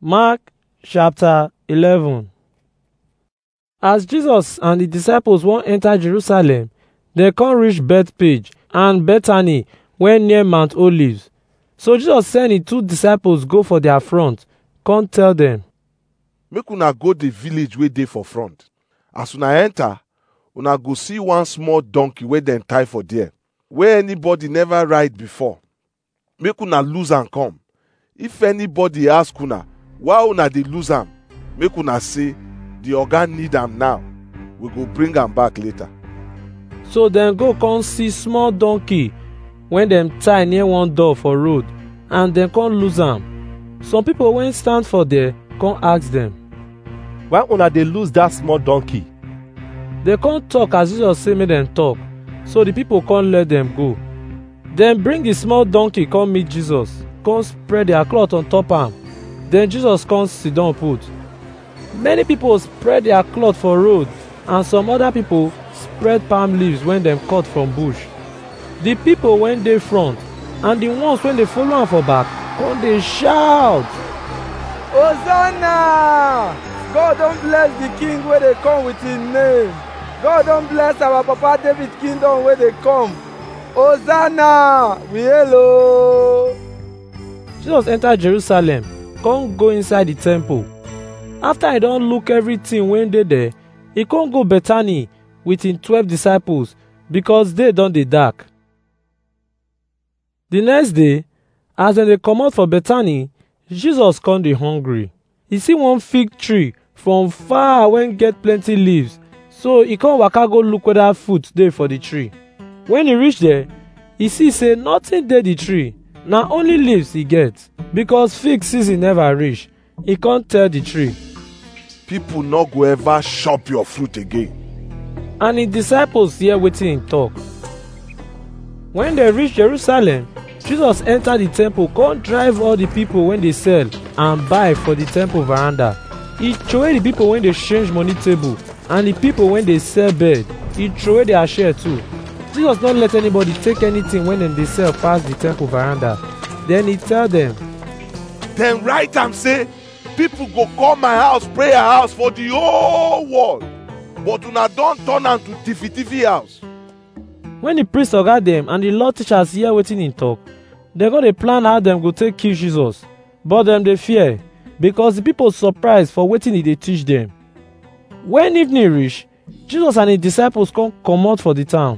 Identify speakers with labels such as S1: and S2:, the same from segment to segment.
S1: Mark chapter 11 As Jesus and the disciples wan enter Jerusalem, dem come reach Bethpage and Bethany wey near Mount Olives. So Jesus send him two disciples go for their front, come tell dem,
S2: make una go the village wey dey for front as una enter una go see one small donkey wey dem tie for there wey anybody never ride before make una lose am come if anybody ask una why una dey lose am make una say the oga need am now we go bring am back later
S1: So dem go come see small donkey wey dem tie near one door for road and dem come lose am. Some people wey stand for there come ask dem.
S3: why una dey lose dat small donkey
S1: Dem come talk as Jesus say make dem talk, so the people come let dem go. Dem bring the small donkey come meet Jesus, come spread their cloth on top am. Then Jesus come sit down put. Many people spread their cloth for road and some other people spread palm leaves wey dem cut from bush. The people wey dey front and the ones wey dey follow am for back come dey shout.
S4: Hosanna! God don bless the king wey dey come with him name. God don bless our papa David kingdom wey dey come. Hosanna! We hail o.
S1: Jesus enter Jerusalem, come go inside the temple. After he don look everything wey dey there, he come go Bethany with him twelve disciples because day don dey dark. The next day, as dem dey comot for Bethany, Jesus come dey hungry. He see one fig tree from far wey get plenty leaves, so he come waka go look whether fruit dey for the tree. When he reach there, he see say nothing dey the tree, na only leaves e get because fig season never reach. He come tell the tree,
S2: people no go ever chop your fruit again
S1: and him disciples hear wetin him talk. When dem reach Jerusalem, Jesus enter the temple come drive all the people wey dey sell and buy for the temple veranda. He throway the people wey dey change money table and the people wey dey sell bed. He throway their share too. Jesus no let anybody take anything when dem dey sell pass the temple veranda. Then he tell dem,
S2: dem write am say people go come my house prayer house for the whole world but una don turn am to tiffy tiffy house
S1: when the priest oga dem and the law teachers hear wetin him talk dem go dey plan how dem go take kill jesus but dem dey fear because the people surprise for wetin he dey teach dem when evening reach jesus and him disciples come comot for the town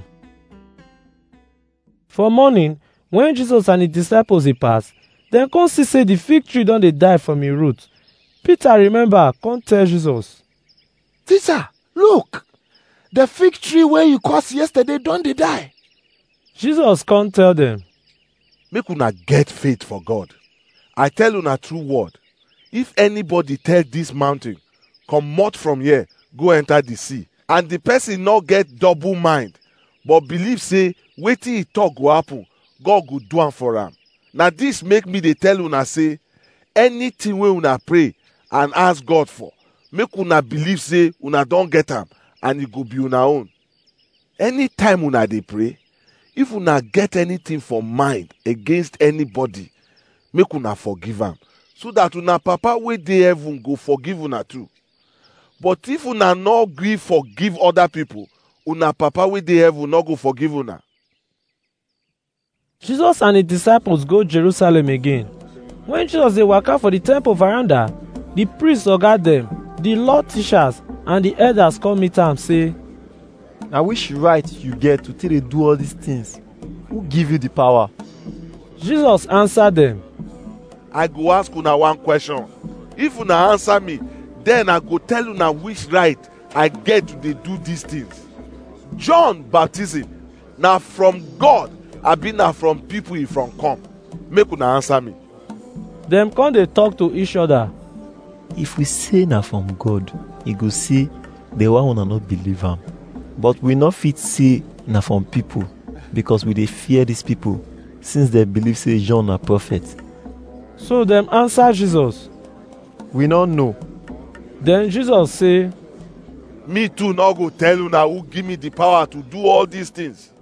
S1: for morning when jesus and him disciples dey pass dem come see say the fig tree don dey die from e root peter remember come tell jesus
S5: Teacher, look! The fig tree wey you curse yesterday don dey die.
S1: jesus come tell dem
S2: make una get faith for god i tell una true word if anybody tell this mountain comot from here go enter the sea and the person no get double mind but believe say wetin he talk go happen god go do am for am na this make me dey tell una say anything wey una pray and ask god for make una believe say una don get am and e go be una own anytime una dey pray if una get anything for mind against anybody make una forgive am so that una papa wey dey heaven go forgive una too but if una no gree forgive other people una papa wey dey heaven no go forgive una
S1: Jesus and his disciples go Jerusalem again. When Jesus dey waka for the temple veranda, the priests oga dem, the law teachers and the elders come meet am say,
S3: na which right you get to take dey do all these things who give you the power
S1: Jesus answer dem,
S2: i go ask una one question if una answer me then i go tell una which right i get to dey do these things john baptism na from god abi na from people e from come make una answer me
S1: dem come dey talk to each other.
S6: if we say na from god e go say the one una no believe am but we no fit say na from people because we dey fear these people since dem believe say john na prophet
S1: So dem answer Jesus.
S3: we no know
S1: Then Jesus say,
S2: me too no go tell una who give me the power to do all these things